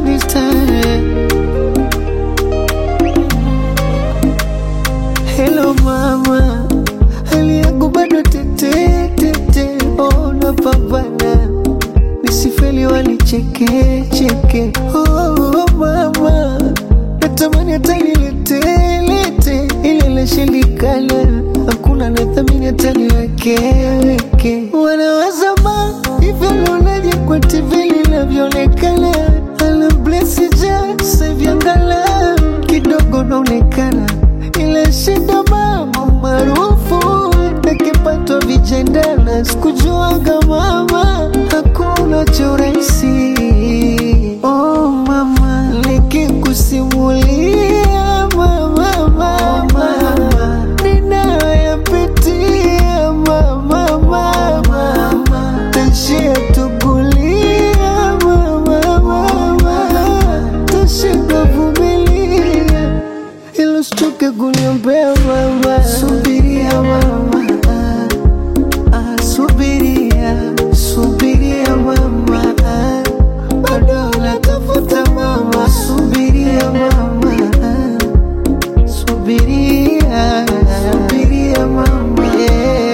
this time. Hello mama, hali yangu bado tete tete, oh napambana nisifeli wanicheke cheke. Oh mama, natamani hata nilete lete ile lashindikana, hakuna nathamini hata niweke weke. Wanawaza ma hivyo naonaje kwa TV linavyoonekana, ala blesi ja sevyangala kidogo naonekana, ila shida mama maarufu nakipatwa vijendana, sikujuaga mama hakuna cha urahisi. Oh mama, nikikusimulia mama, mama, ninayoyapitia mama, mama, tashia tukulia mama, mama, tashinda vumilia ilo sichoke kuniombea mama, subiria mama, ah, ah, subiria, subiria mama, ah, bado natafuta mama, subiria mama, ah, subiria, subiria mama, yeah.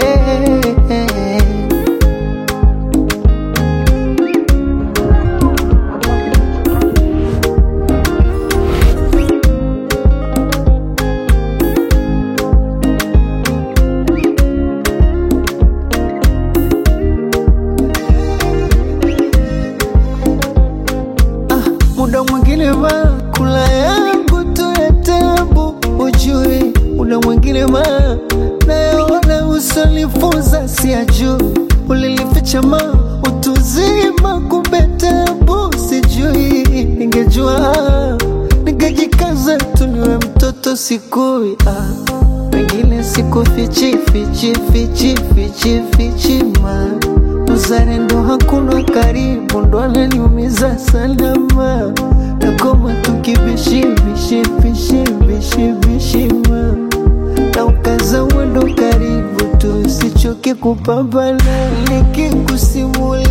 muda mwingine ma kula yangu tu ya tabu, ujue muda mwingine ma nayaona usonifunza siyajui, ulilificha ma utuzima, kumbe tabu sijui, ningejua ningejikaza tu niwe mtoto sikui ah. Wengine siku fichi fichi fichi fichi fichi ma uzalendo hakuna karibu, ndo ananiumiza salama nakoma tukibishi bishi bishi bishi bishi ma na ukaza mwendo karibu tu, sichoke kupambana nikikusimulia